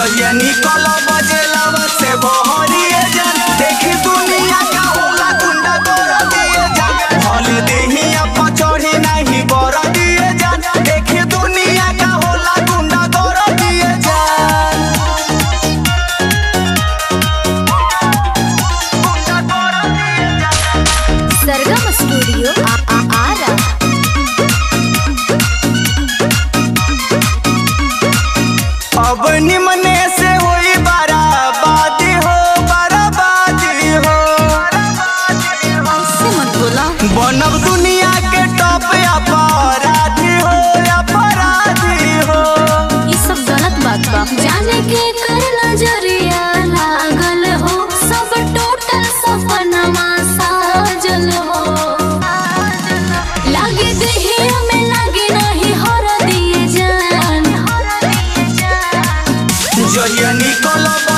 जहिया निकल बजेला से बहरिए जान देखी दुनिया का होला गुंडा कर दिए जान भल देहिया पचड़ी नहीं बर दिए जान देखी दुनिया का होला गुंडा कर दिए जान गुंडा कर दिए जान सरगम स्टूडियो आ आ आरा अब निमने से होई बराबादी हो बराबादी हो ऐसे मत बोला बनब दुनिया के टॉप अपराधी हो अपराधी हो ये सब गलत बात बा जाने के कर नजरिया लागल हो सब टोटल सपनमा साजल हो लागे देहिया में लागे नहीं हर दिए जान जहिया निकलब